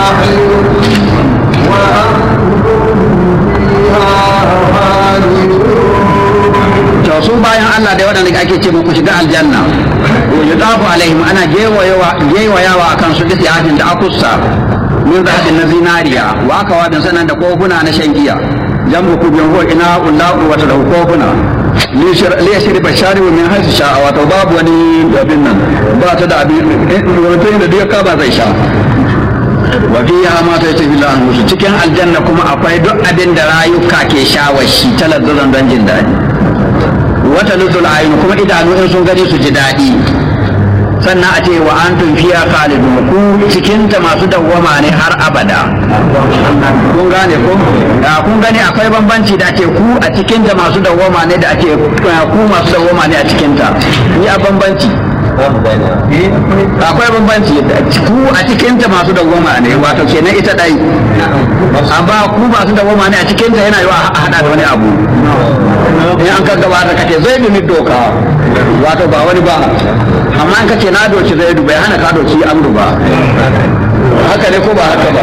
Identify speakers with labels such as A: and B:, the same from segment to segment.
A: to su bayan Allah da waɗanda ake ce ku shiga aljanna yudafu alaihim ana gewayawa a kan su da siyahin da akussa min zahabin na zinariya wa aka wadin sanan da kofuna na shan giya jamu ku biyan ko ina ullahu wata da kofuna li yashri bashari min hasu sha wato babu wani abin nan ba ta da abin wato da duk ka ba zai sha wa fiha ma ta tafi lan musu cikin aljanna kuma akwai duk abin da rayuka ke shawashi talazzuzan don jin daɗi wata luzul ayin kuma idanu in sun gani su ji daɗi sannan a ce wa an fiya khalidun ku cikin ta masu dawwama ne har abada kun gane ko kun gani akwai bambanci da ake ku a cikin ta masu dawwama ne da ake ku masu dawwama ne a cikin ta ni a bambanci akwai bambanci ku a cikin ta masu dawwama ne wato kenan ita dai amma ku masu dawwama ne a cikin ta yana yiwa a hada da wani abu in an kan gabata kace zai bi doka wato ba wani ba amma an kace na doci zai bai hana ka doci amru ba haka ne ko ba haka ba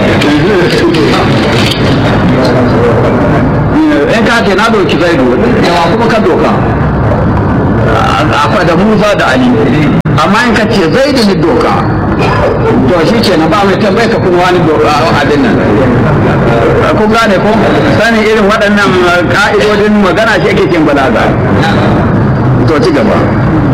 A: in ka ce na doci zai yawa kuma ka doka akwai da musa da ali amma in ka ce zai da doka to shi ce na ba mai tambaye ka kuma wani abin nan kun gane ko sanin irin waɗannan ka'idodin magana shi ake cin balaga to ci gaba